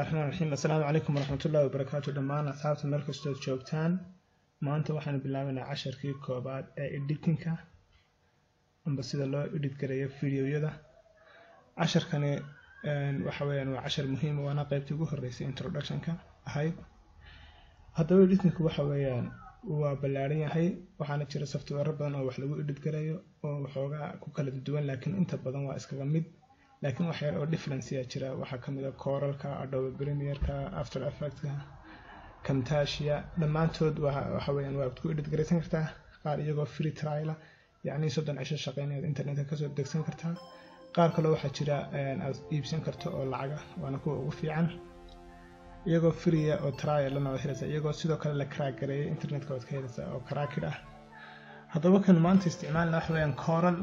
raxmaan raxiim assalaamu calaykum waraxmatullahi wabarakaatu dhammaan asxaabta meel kastood joogtaan maanta waxaanu bilaabaynaa casharkii koobaad ee editinka amba sida loo edit gareeyo videoyada casharkani waxa weeyaan waa cashar muhiim waana qaybtii ugu horeysay introductionka ahayd haddaba editingku waxa weeyaan waa ballaaran yahay waxaana jira software badan oo wax lagu edit gareeyo oo waxoogaa ku kala duwan laakiin inta badan waa iskaga mid laakiin wax yar oo differenceya jira waxaa ka mid a coralka adobe premierka after effectka camtasia dhammaantood waxa weeyaan waad ku edit garaysan kartaa qaar iyagoo free triala yacni soddon cisho shaqeynayaad internetka kasoo degsan kartaa qaar kaloo waxaa jira aad iibsan karto oo lacaga waana kuwa ugu fiican iyagoo freeya oo trialana waad helaysaa iyagoo sidoo kale la crack gareeyay internetka waad ka helaysaa oo crackid ah haddaba kan maanta isticmaalna waxa weeyaan coral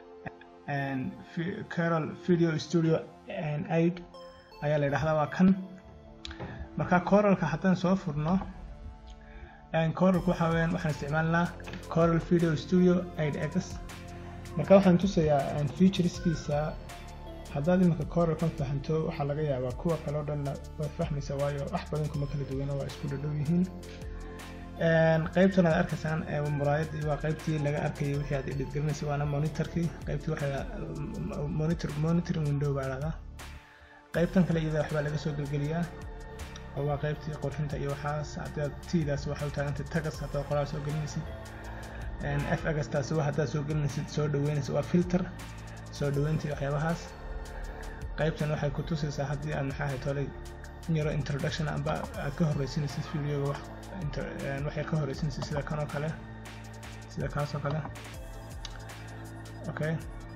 Carol Video Studio aid ayaa la yidhaahdaa waa kan marka coralka haddaan soo furno coralka waxa weeyaan waxaan isticmaalnaa coral video studio aid x marka waxaan tusayaa featureskiisa haddaad iminka coralkan fahanto waxaa laga yaabaa kuwa kale o dhanna waad fahmaysaa waayo wax badan kuma kala duwana waa isku dhadhow yihiin qaybtan aad arkaysaan muraayadii waa qaybtii laga arkayay wixii aad edit garanaysay waana monitorkii qaybtii waxa monitor monitoring window baa dhahdaa qaybtan kale iyada waxbaa laga soo gelgeliyaa oo waa qaybtii qurxinta iyo waxaas haddaad tiidaas waxay u taagantay tagas haddaad qoraal soo gelinaysid f agastaas waa haddaad soo gelinaysid soo dhaweynaysid waa filter soo dhaweynta iyo waxyaabahaas qaybtan waxay ku tusaysaa haddii aad maxaa ahayd tolay yaro introduction amba aad ka horreysinaysid videoga wax waxay ka horeysinaysa sida kan oo kale sida kaas oo kale okay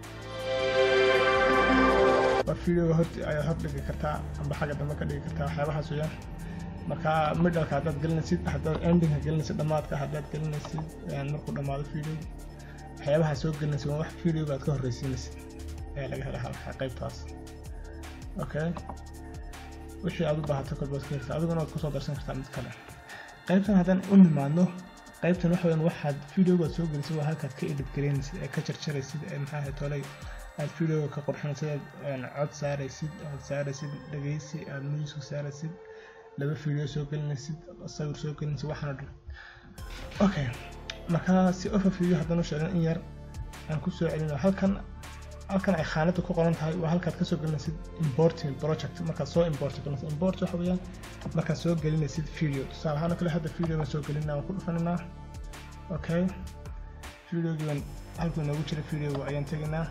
waa videoga hor ayaad hor dhigi kartaa amba xagga dambe ka dhigi kartaa waxyaabahaas weeyaan marka middleka haddaad gelinaysid haddaad endingka gelinaysid dhammaadka haddaad gelinaysid markuu dhammaado video waxyaabaha soo gelinaysid waa wax videoga aad ka horreysinaysid ayaa laga hela qaybtaas okay wixii aad u baahato kolbaad ka helta adiguna waad kusoo darsan kartaa mid kale qaybtan haddaan u nimaadno qaybtan waxa weeyaan waxaad videogaad soo gelisay waa halkaad ka edit garaynaysid ee ka jarjaraysid ee maxaa ahayd tolay aad videoga ka qurxinaysid aad cod saaraysid aad saaraysid dhegeysi aad music saaraysid laba video soo gelinaysid sawir soo gelinaysid waxaan oo dhan okay marka si overview haddaan u sheegan in yar aan ku soo celino halkan halkan ay khaanada ku qoran tahay waa halkaad kasoo gelinaysid importing project markaad soo import galinaysid import waxa weeyaan markaad soo gelinaysid video tusaale ahaan oo kale hadda video baan soo gelinaa waan ku dhufaninaa okay videogii baan halkuu inoogu jira videoga ayaan tegaynaa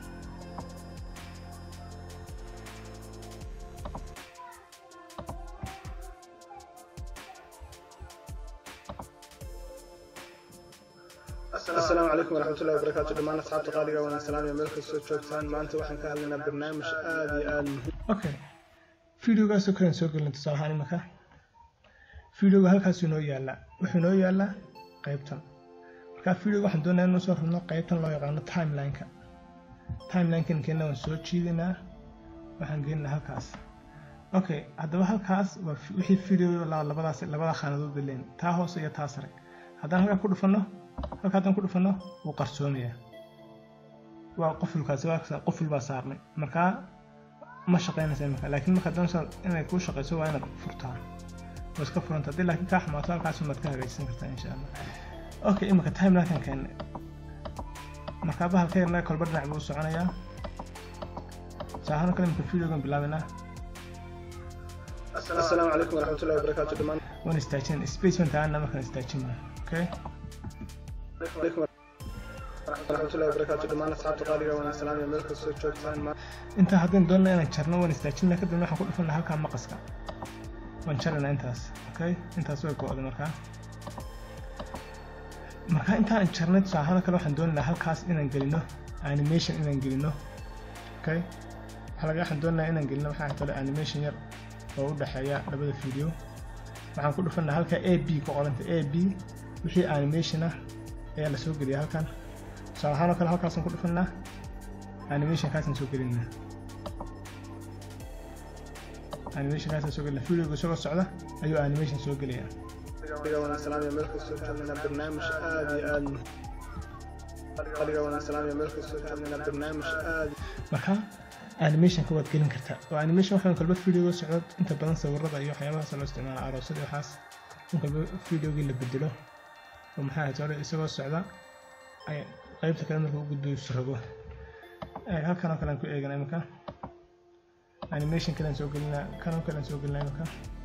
asalaamu calaykum waraxmatullahi wabarakaatu dhammaan asxaabta qaaliga waan salaamaya meel kastoo joogtaan maanta waxaan ka hadlaynaa barnaamij aad iyo aad muhiim okay videogaasoo kalean soo gelin tusaale ahaan imika videoga halkaasuu inoo yaallaa wuxuu inoo yaallaa qaybtan marka videoga waxaan doonayaa inuu soo rabno qaybtan loo yaqaano timelineka timelinkan keenna waan soo jiidaynaa waxaan geeninaa halkaas okay haddaba halkaas waa wixii video labadaas labada khaanadood leen taa hoose iyo taa sare haddaan halkaa ku dhufanno halka haddaan ku dhufanno wuu qarsoomayaa waa qofulkaasi waa qoful baa saarnay markaa ma shaqaynaysa imika laakiin marka doonaysa inay kuu shaqayso waa inaad furtaa waa iska furanta haddii laakiin kaa xumaato halkaas umaad ka hagaajisan kartaa insha allah okay imika timelinkan keenne markaa bahalka yarna kolba dhinac buu u soconayaa saahan kale imika videogan bilaabaynaa asalaamu calaykum waraxmatullahi wabarakaatu dhammaan waan istaajin space baan taagana markaan istaajina okay waraxmatullahi wabarakaatu dhammaan asxaabta qaaliga waan salaamaya meel kastoo joogtaan intaa haddaan doonana inaan jarno waan istaajina kadibna waxaan ku dhufanaa halkaa maqaska waan jaraynaa intaas okay intaas way go-day markaa markaa intaan jarnay tusaalahaan kale waxaan doonaynaa halkaas inaan gelino animation inaan gelino okay waxaa laga waxaan doonayaa inaan gelino waxaa tole animation yar oo u dhexeeya labada video waxaan ku dhufanaa halka a b ku qoranta a b wixii animation ah ayaa la soo geliya halkan tusaale ahaan oo kale halkaasaan ku dhufanaa animationkaasaan soo gelinaa animationkaasaan soo gelina videoga isagoo socda ayuu animation soo gelaya waan salaamaya meel kastoo joogana barnaamij aad iyo aad qaaliga waan salaamaya meel kastoo joogana barnaamij aad marka animationka waad gelin kartaa oo animation waxaan kalba videoga socdo inta badan sawirada iyo waxyaabahaas loo isticmaala aroosyada waxaas in kalba videogii la bedelo oo maxaa ahayd hore isagoo socda ay qaybta kale marka u gudbo isrogo halkan oo kale aan ku eegana iminka animation kalean soo gelinaa kanoo kalean soo gelinaa iminka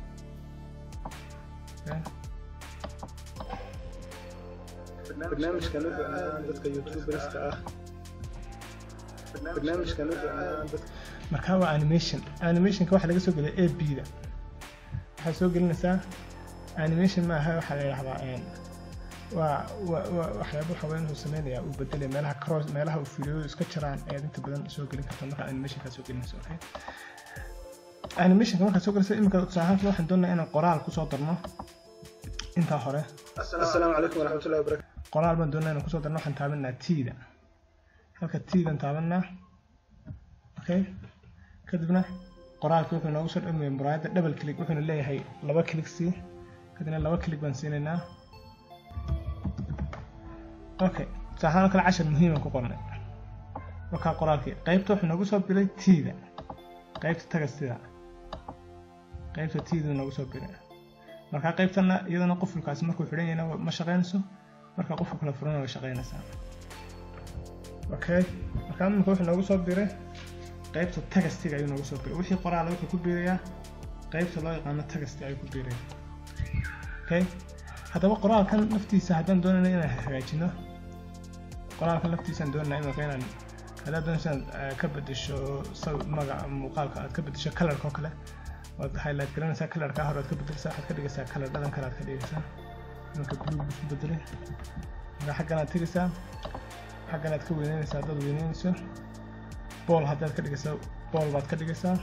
barnaamijkan wuxuu ahaan dadka youtuberska ah barnaamijkan wuxuu ahaan dadka markaa waa animation animationka waxaa laga soo geliya a b da waxaad soo gelinaysaa animation ma aha waxaa la yidhahdaa waa waa waxyaabo haween uu sameynaya uu bedelaya meelaha cross meelaha uu fiidiyoodu iska jiraan ayaad inta badan soo gelin kartaa markaa animationkaa soo gelinayso okay animationka markaad soo gelinayso iminka tusaale waxaan doonayaa inaan qoraal kusoo darno intaa hore assalaamu calaykum waraxmatullahi wabarakatu qoraal baan doonaa inaan kusoo darno waxaan taabanaa tiida halka tiidan taabanaa okay kadibna qoraalkii wuxuu noogu soo dhagmaya muraayadda double click wuxuuna leeyahay laba click sii kadibna laba click baan siinaynaa okay tusaalahaan kale cashar muhiiman ku qornay markaa qoraalkii qaybta wuxuu noogu soo bilay tiida qaybta tagastida qaybta tiida noogu soo bilay markaa qaybtana iyadana qufulkaasi markuu xidhan yahayna ma shaqaynayso markaa quful kala furana way shaqaynaysaa okay markaa imika wuxuu noogu soo biray qaybta tagastiga ayuu noogu soo biray wixii qoraala wuxuu ku biirayaa qaybta loo yaqaano tagasti ayuu ku biiraya okay haddaba qoraalkan laftiisa haddaan doonayna inaan hagaajino qoraalkan laftiisaan doonayna imika inaan haddaad doonaysa inaad ka bedesho magaca muuqaalka aad ka bedesho colorka oo kale waad highlight garanaysaa colorka hore aad ka bedelsaa waxaad ka dhigaysaa color dhalan kale aad ka dhigaysaa iminka blue buu isku bedelay marka xaggan aad tegaysaa xaggan aad ka weyneynaysaa haddaad weyneynayso bool haddaad ka dhigayso bool baad ka dhigaysaa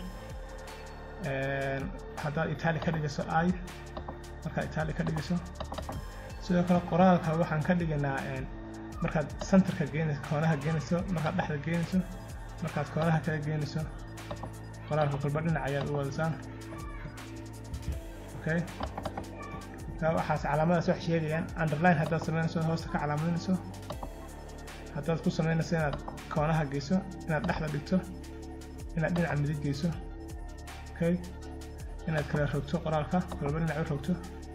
haddaad itali ka dhigayso i markaad itali ka dhigayso sidoo kale qoraalka waxaan ka dhigaynaa markaad centerka geenayso koonaha geenayso markaad dhexda geenayso markaad koonaha kala geenayso qoraalka kolba dhinac ayaad u wadaysaa okay waxaas calaamadaas wax sheegayaan underline haddaad samaynayso hoosta ka calaamadinayso haddaad ku samaynayso inaad koonaha geyso inaad dhexda dhigto inaad dhinaca midig geyso okay inaad kala rogto qoraalka kolba dhinac u rogto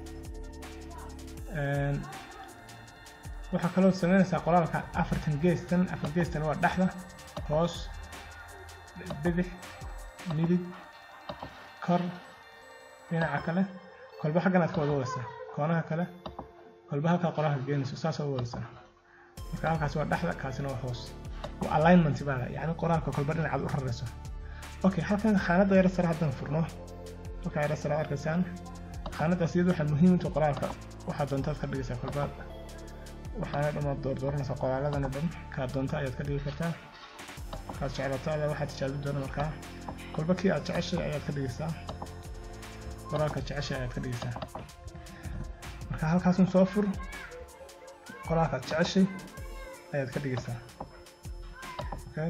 waxaa kaloo samaynaysaa qoraalka afartan geestan afar geestan waa dhexda hoos bidix midig kor dhinaca kale kolba xaggan aad ka wada wadaysaa koonaha kale kolba halkaa qoraalka geenayso saasoo u wadaysaa marka halkaas waa dhexda kaasina waa hoos waa alignment baa la yacni qoraalka kolba dhinacaad u rarayso okay halkan khaanadda yara sare haddaan furno halkaa yara sare arkaysaan khaanaddaas iyadu waxaa muhiim inta qoraalka waxaad doontaad ka dhigaysaa kolbaad waxaana dhammaad doordooranaysaa qoraaladana dhan kaa doonta ayaad ka dhigi kartaa kaad jeclato adaa waxaad tijaabin doona markaa kolba kii aad jeceshay ayaad ka dhigaysaa qoraalka jeceshay ayaad ka dhigaysaa marka halkaasun soo fur qoraalkaad jeceshay ayaad ka dhigaysaa okay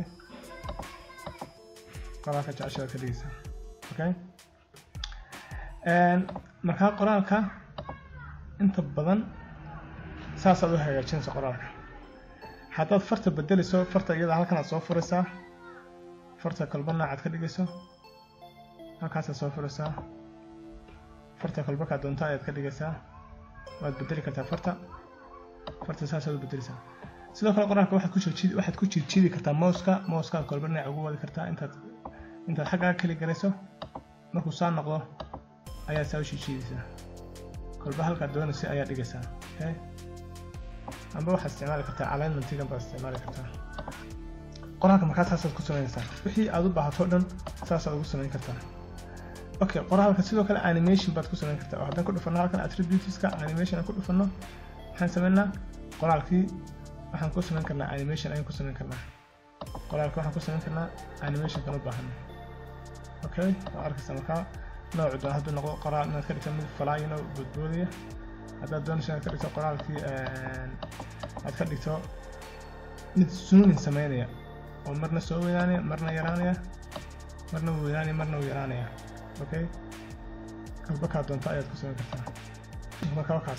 qoraalka jeceshay ayaad ka dhigaysaa okay markaa qoraalka inta badan saasaad u hagaajinaysa qoraalka haddaad farta bedelayso farta iyada halkan aad soo furaysaa farta kolba noocaad ka dhigayso halkaasaad soo furaysaa farta kolba kaa doonta ayaad ka dhigaysaa waad bedeli kartaa farta farta saasaad u bedelaysaa sidoo kale qoraalka waxaad ku jirjidi waxaad ku jirjidi kartaa mouska mouskaad kolba dhinac ugu wadi kartaa intaad intaad xaggaa keli garayso markuu saa noqdo ayaad saa u jirjidaysaa kolba halkaad doonaysa ayaad dhigaysaa okay amba waxaad isticmaali kartaa alignmentigan baad isticmaali kartaa qoraalka markaa saasaad ku samaynaysaa wixii aad u baahato dhan saasaad ugu samayn kartaa okay qoraalka sidoo kale animation baad ku samayn kartaa oo haddaan ku dhufanno halkan attributeska animation aan ku dhufanno waxaan samaynaa qoraalkii waxaan ku samayn karnaa animation ayaan ku samayn karnaa qoraalka waxaan ku samayn karnaa animationkan u baahana okay waa arkaysaa markaa noocu doon hadduu noqdo qoraal inaad ka dhigto mid falaayino boodboodaya haddaad doonayso inaad ka dhigto qoraalkii aad ka dhigto mid zoomin sameynaya oo marna soo weynaanaya marna yaraanaya marna wuu weynaanaya marna wuu yaraanaya okay kalba kaa doonto ayaad ku samayn kartaa marka wakaas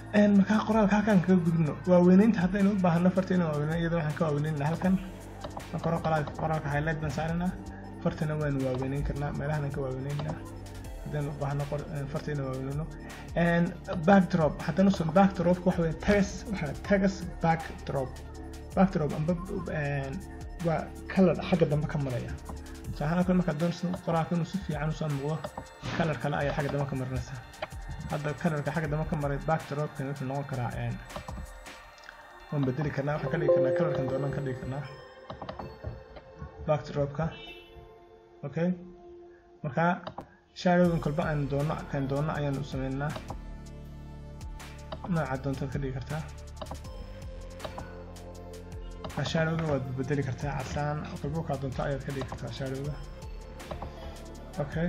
markaa qoraalka halkan kaga gudubno waaweynaynta haddaynu u baahano farta inaan waaweynayn iyada waxaan ka waaweynaynaa halkan marka hore qoraalka qoraalka highlight baan saaranaa fartana waanu waaweyneyn karnaa meelahana ka waaweyneynaa haddaynu u baahno fartayna waaweyneyno backdrop haddana usan backdropka waxa weye tagas waxa tagas backdrop backdrop amba waa color xagga dambe ka maraya tusaalahaan kale markaad doonayso qoraalka inuu si fiican usoo muuqdo color kale ayaad xagga dambe ka marinaysaa hadda colorka xagga dambe ka maray backdropkan wuxuu noqon karaa waan bedeli karnaa waxaan ka dhigi karnaa colorkan doonaan ka dhigi karnaa backdropka okay marka shadowgan kolba aan doono kan doono ayaan u sameynaa nooca doontaad ka dhigi kartaa shadowga waad bedeli kartaa casaan kolba kaa doonto ayaad ka dhigi kartaa shadowga okay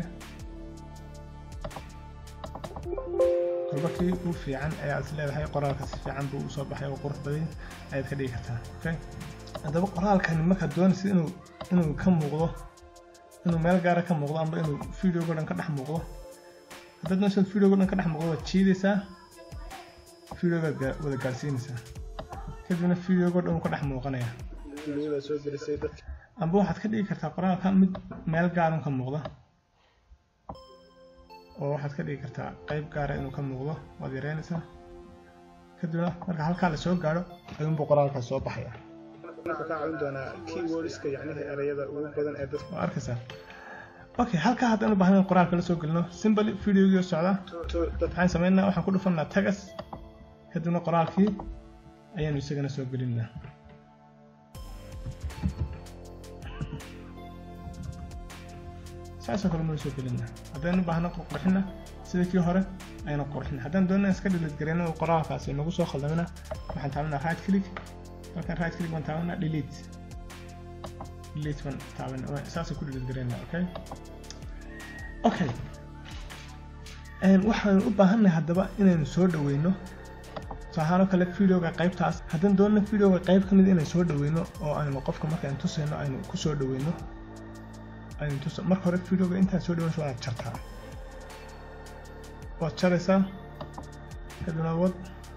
kolba kii u fiican ayaad is leedahay qoraalka si fiican buu usoo baxay oo qurux badan ayaad ka dhigi kartaa okay haddaba qoraalkani markaad doonaysa inuu inuu ka muuqdo inuu meel gaara ka muuqdo amba inuu videoga dhan ka dhex muuqdo haddaad doonaysa videoga dhan ka dhex muuqdo waad jiidaysaa videogaad wada gaarsiinaysaa kadibna videoga dhan ka dhex muuqanaya amba waxaad ka dhigi kartaa qoraalka mid meel gaarun ka muuqda oo waxaad ka dhigi kartaa qayb gaara inuu ka muuqdo waad yareynaysaa kadibna marka halkaa la soo gaadho ayuunbuu qoraalkaas soo baxaya waa arkaysaa okay halkaa haddaan u baahnayn qoraalka la soo gelino simbly videogii socda waxaan sameynaa waxaan ku dhufanaa tagas kadibna qoraalkii ayaanu isagana soo gelinaa saasoo kale noo soo gelinaa haddaynu baahno qurxina sida kii hore aynu qurxina haddaan doonaa iska dhilid gareyno oo qoraalkaasi nagu soo khaldamina waxaan taabanaa right click markaan right click baan taabanaa delete delete baan taabanaa saasay ku dhilid gareynaa okay okay waxaanu u baahannahay haddaba inaynu soo dhaweyno tusaalahaan kale videoga qaybtaas haddaan doonno videoga qayb ka mid inaan soo dhaweyno oo aynu qofka markaan tusayno aynu ku soo dhaweyno aynu tusa marka hore videoga intaad soo dhaweynayso waad jartaa waad jaraysaa kadibna wad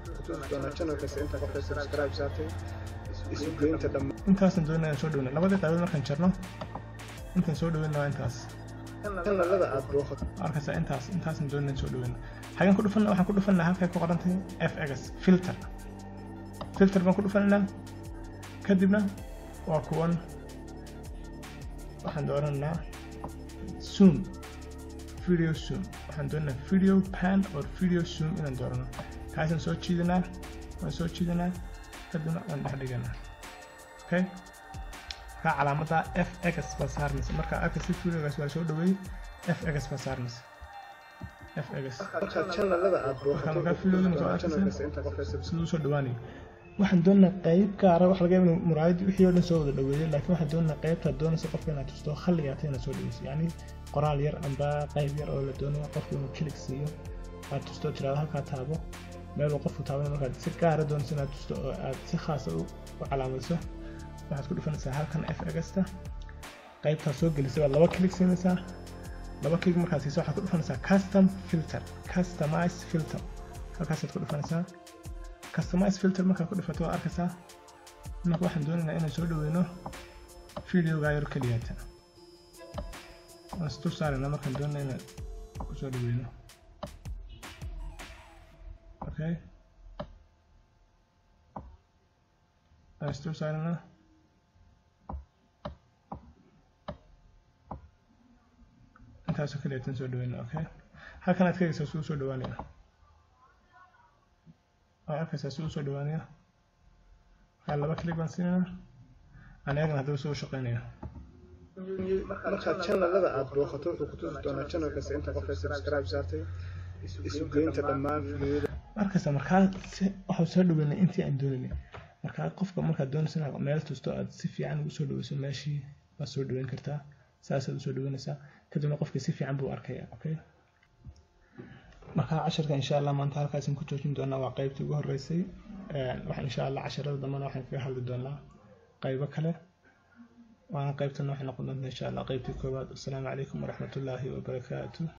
intaasan doonay inaan soo dhaweyno labadii qaybood markaan jarno intaan soo dhaweyno waa intaas arkaysa intaas intaasan doonay inaan soo dhaweyno xagan ku dhufana waxaan ku dhufanaa halkay ku qorantay fx filter filter baan ku dhufanaynaa kadibna waa kuwan waxaan dooranaa zoom video zoom waxaan doonaa video pan or video zoom inaan doorano kaasaan soo jiidanaa waan soo jiidanaa kadibna waan dhex dhiganaa okay markaa calaamadda fx baa saarmaysa markaa arkaysa videogaas waa soo dhaweeyey fx baa saarmaysa siduu soo dhawaanayo waxaan doonaa qayb gaara wax laga yaaba muraayad wixii oo dhan soo wada dhaweeyay laakiin waxaan doonaa qaybtaad doonaysa qofka inaad tusto khalligaata inaad soo dhaweyso yacni qoraal yar amba qayb yar oo la doonayo qofka inuu kilig siiyo aad tusto tiraado halkaa taabo meeluu qofku taabanay markaad si gaara doonayso inaad tusto oo aad si khaasa u calaamadso waxaad ku dhufanaysaa halkan f egasta qaybtaad soo gelisay baad laba kilig siinaysaa laba kilig markaad siiso waxaad ku dhufanaysaa custom filter customize filter halkaasaad ku dhufanaysaa customize filter markaad ku dhufato waad arkaysaa marka waxaan doonaynaa inaan soo dhaweyno videogaa yar keliyaata waan isdul saaraynaa markaan doonayna inaan ku soo dhaweyno okay waan isdul saaraynaa intaasoo keliyaatan soo dhaweyna okay halkan aad ka egeysaa suu soo dhawaanaya waa arkaysaa suu soo dhawaanaya markaa laba kilig baan siinayna aan eegna haddaba soo shaqeynaya markaad channelada aad booqato wuxuu ku tusi doonaa channel kasta inta qof ay subscribe saartay isu geynta dhammaan fiidiyoda arkaysa markaa waxaa soo dhaweynay intii aan doonaynay markaa qofka markaad doonaysa inaad meel tusto aad si fiican ugu soo dhaweyso meeshii waad soo dhaweyn kartaa saasaad usoo dhaweynaysaa kadibna qofkii si fiican buu arkaya okay markaa casharka insha allah maanta halkaasaan ku joojin doonaa waa qaybtii ugu horeysay waxaan insha allah casharada dambana waxaan kaga hadli doonaa qaybo kale waana qaybtana waxay noqon doontaa insha allah qaybtii koowaad asalaamu calaykum waraxmatullaahi wabarakaatu